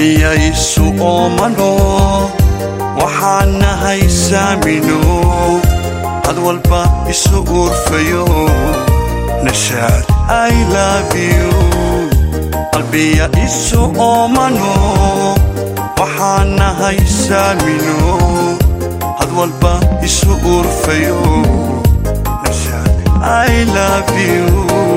qalbiyaysu oomano waxaan nahay saamino had walba isu uurfayo nashaad i love you qalbiya isu oomano waxaan nahay saamino had walba isu uurfayo nashaad i love you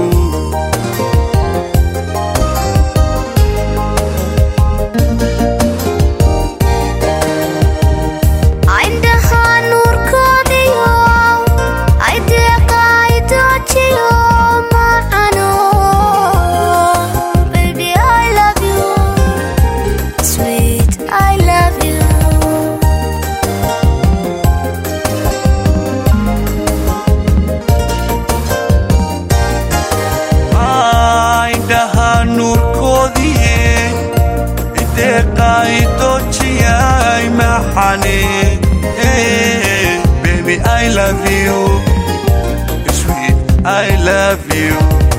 indhaha nuurkoodiyo ay deeqaay doojiyo macano baby i love you sweet i love you indhaha nuurkoodiye ideeqaay doojiyay maxane baby i love you sweet i love you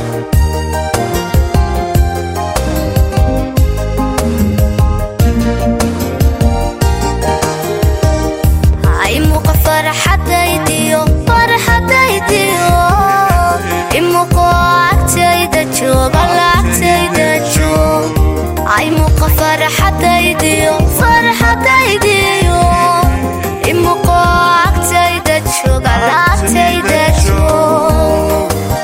ay muuqa farxadaydiyo farxadaydiyo imuuqo agtayda jooga lacagtayda joog ay muuqa farxadaydiyo farxadaydiyo imuuqo agtayda jooga lacagtayda joog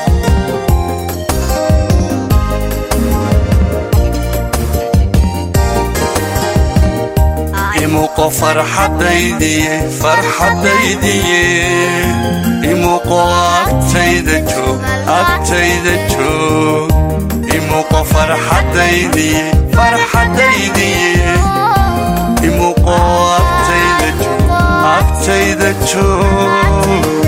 imuuqo farxadaydiye farxadaydiye imuuqo agtayda joog agtayda joog imuuqo farxadaydiye farxadaydiye imuuqo agtayda joog agtayda joog